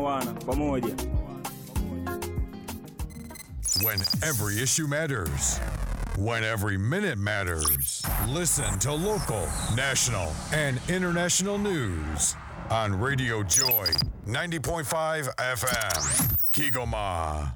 wana pamoja. When every issue matters. When every minute matters. Listen to local, national, and international news on Radio Joy 90.5 FM. Kigoma.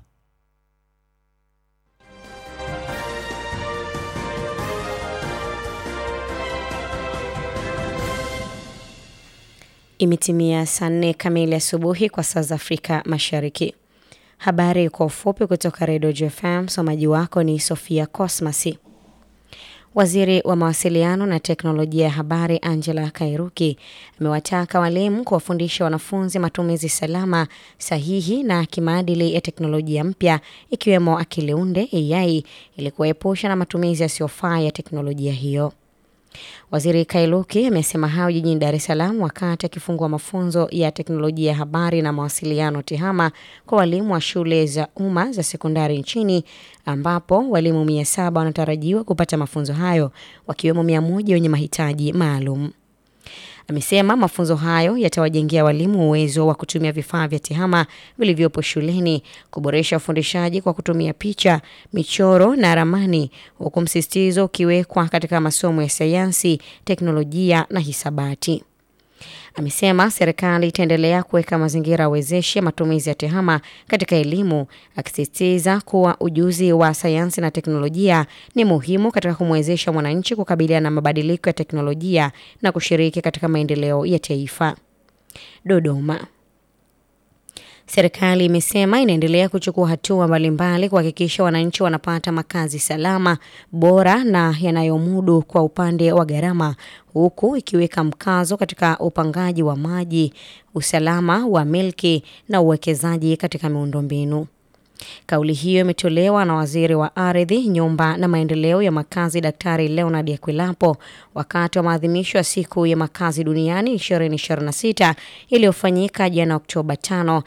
Imetimia saa nne kamili asubuhi kwa saa za Afrika Mashariki. Habari kwa ufupi kutoka Redio JFM. Msomaji wako ni Sofia Cosmasi. Waziri wa mawasiliano na teknolojia ya habari Angela Kairuki amewataka walimu kuwafundisha wanafunzi matumizi salama, sahihi na kimaadili ya teknolojia mpya ikiwemo akili unde AI ili kuwaepusha na matumizi yasiyofaa ya teknolojia hiyo. Waziri Kairuki amesema hayo jijini Dar es Salaam wakati akifungua mafunzo ya teknolojia ya habari na mawasiliano TEHAMA kwa walimu wa shule za umma za sekondari nchini ambapo walimu mia saba wanatarajiwa kupata mafunzo hayo wakiwemo mia moja wenye mahitaji maalum. Amesema mafunzo hayo yatawajengea walimu uwezo wa kutumia vifaa vya TEHAMA vilivyopo shuleni, kuboresha ufundishaji kwa kutumia picha, michoro na ramani, huku msisitizo ukiwekwa katika masomo ya sayansi, teknolojia na hisabati. Amesema serikali itaendelea kuweka mazingira wezeshi ya matumizi ya TEHAMA katika elimu, akisisitiza kuwa ujuzi wa sayansi na teknolojia ni muhimu katika kumwezesha mwananchi kukabiliana na mabadiliko ya teknolojia na kushiriki katika maendeleo ya taifa. Dodoma. Serikali imesema inaendelea kuchukua hatua mbalimbali kuhakikisha wananchi wanapata makazi salama, bora na yanayomudu kwa upande wa gharama, huku ikiweka mkazo katika upangaji wa maji, usalama wa milki na uwekezaji katika miundombinu. Kauli hiyo imetolewa na waziri wa ardhi, nyumba na maendeleo ya makazi Daktari Leonard Akwilapo wakati wa maadhimisho ya siku ya makazi duniani 2026 iliyofanyika jana Oktoba 5,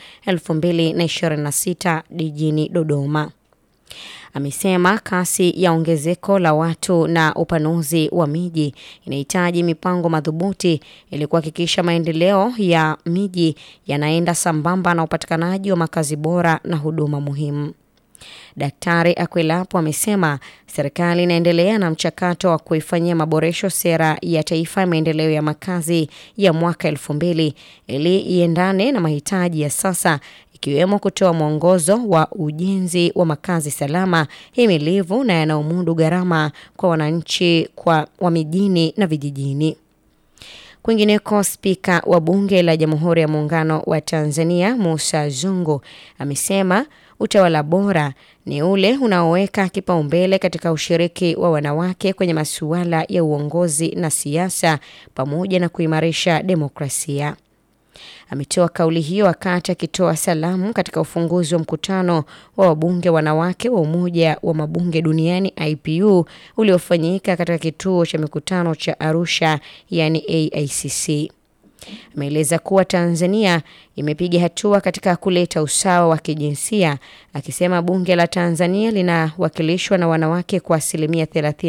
2026 jijini Dodoma. Amesema kasi ya ongezeko la watu na upanuzi wa miji inahitaji mipango madhubuti ili kuhakikisha maendeleo ya miji yanaenda sambamba na upatikanaji wa makazi bora na huduma muhimu. Daktari Akwilapo amesema serikali inaendelea na mchakato wa kuifanyia maboresho sera ya taifa ya maendeleo ya makazi ya mwaka elfu mbili ili iendane na mahitaji ya sasa ikiwemo kutoa mwongozo wa ujenzi wa makazi salama, himilivu na yanayomudu gharama kwa wananchi kwa wa mijini na vijijini. Kwingineko, spika wa bunge la Jamhuri ya Muungano wa Tanzania Musa Zungu amesema utawala bora ni ule unaoweka kipaumbele katika ushiriki wa wanawake kwenye masuala ya uongozi na siasa pamoja na kuimarisha demokrasia. Ametoa kauli hiyo wakati akitoa salamu katika ufunguzi wa mkutano wa wabunge wanawake wa Umoja wa Mabunge Duniani IPU uliofanyika katika kituo cha mikutano cha Arusha, yani AICC. Ameeleza kuwa Tanzania imepiga hatua katika kuleta usawa wa kijinsia, akisema bunge la Tanzania linawakilishwa na wanawake kwa asilimia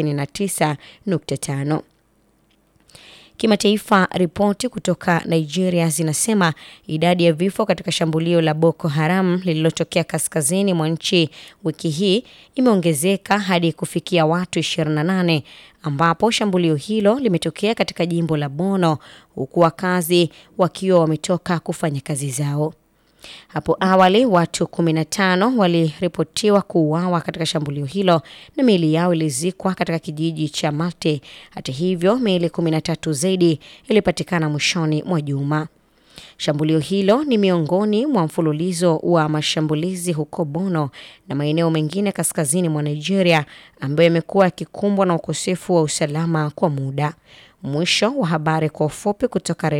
39.5. Kimataifa, ripoti kutoka Nigeria zinasema idadi ya vifo katika shambulio la Boko Haram lililotokea kaskazini mwa nchi wiki hii imeongezeka hadi kufikia watu 28 ambapo shambulio hilo limetokea katika jimbo la Bono huku wakazi wakiwa wametoka kufanya kazi zao. Hapo awali watu 15 waliripotiwa kuuawa katika shambulio hilo na miili yao ilizikwa katika kijiji cha Mate. Hata hivyo, miili 13 zaidi ilipatikana mwishoni mwa juma. Shambulio hilo ni miongoni mwa mfululizo wa mashambulizi huko Bono na maeneo mengine kaskazini mwa Nigeria ambayo yamekuwa yakikumbwa na ukosefu wa usalama kwa muda. Mwisho wa habari kwa ufupi kutoka